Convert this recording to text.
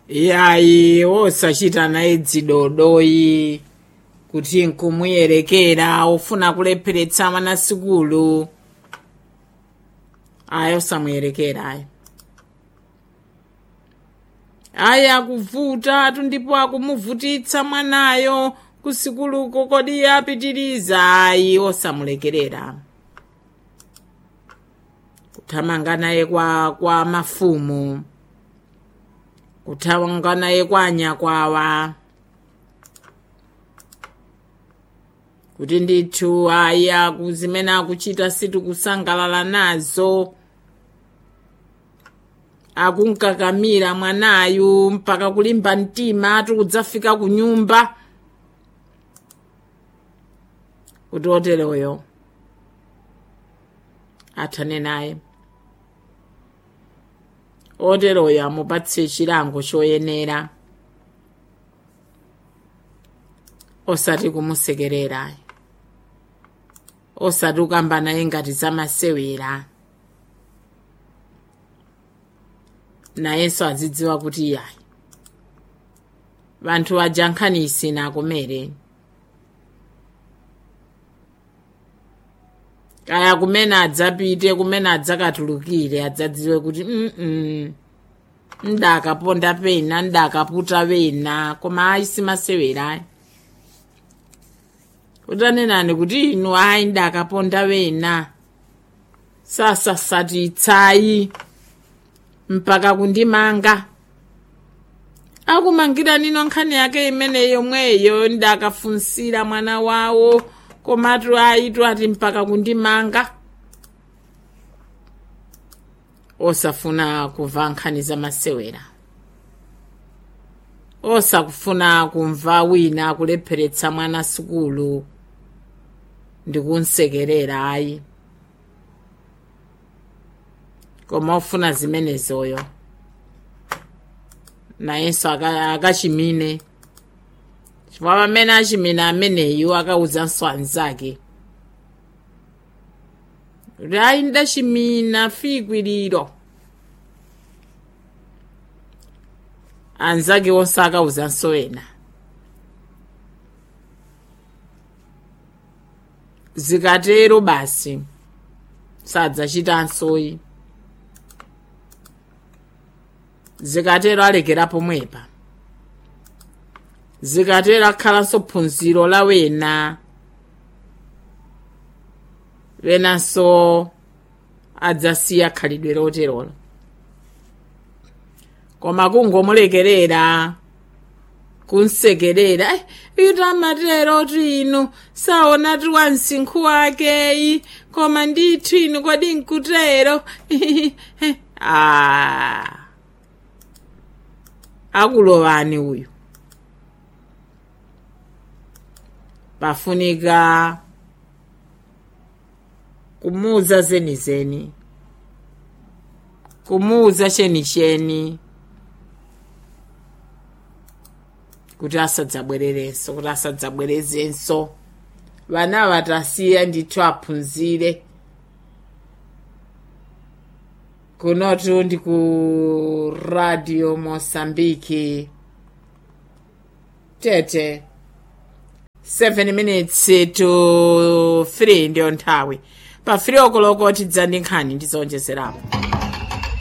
yayi wosachita naye dzidodoyi kuti nkumuyerekera ufuna kulepheretsa mwana sikulu ayi osamuyerekera ayi ayi akuvuta atu ndipo akumuvutitsa mwanayo kusikuluko kodi apitiriza ayi osamulekerera kuthamanga naye kwa kwa mafumu kuthamanga naye kwa anyakwawa kuti ndithu ayi aku zimene akuchita sitikusangalala nazo akunkakamira mwanayu mpaka kulimba mtima tikudzafika ku nyumba kuti oteroyo athane naye oteroyo amupatse chilango choyenera osati kumusekerera osati kukamba naye ngati zamasewera nayenso azidziwa kuti iyayi vanthu aja nkhani isina akumere kaya kumene adzapite kumene adzakatulukire adzadziwe kuti mm ndakaponda pena ndakaputa pena koma ayi simasewera ayi utanenani kuti inu ayi ndakaponda pena sasasatitsayi mpaka kundimanga akumangira nino nkhani yake imene yomweyo ndakafunsira mwana wawo komatu ayitu ati mpaka kundimanga osafuna kumva nkhani zamasewera osakufuna kumva wina akulepheretsa mwana sukulu ndikunsekerera ayi koma ofuna zimenezoyo nayenso akachimine chifukwa pamene achimina ameneyu akawuzanso anzake kuti ayi ndachimina fiikwiriro anzake onse akawuzanso ena zikatero basi sadzachitansoyi zikatero alekera pomwepa zikatero akhalanso phunziro la wena wenanso adzasiya khalidwe loterolo koma kungomulekerera kunsekerera ito amatero inu saona ti wa msinkhu wakeyi koma ndithu inu kodi nkutero ah. akulowani uyu pafunika kumuuza zenizeni kumuuza chenicheni kuti asadzabwererenso kuti asadzabwerezenso vana vatasiya ndithu aphunzire kunotu ndi ku radio mosambiki tete 7 minutes to 3 ndiyo nthawi pa 3 okoloko tidza ndi nkhani ndizonjezerapo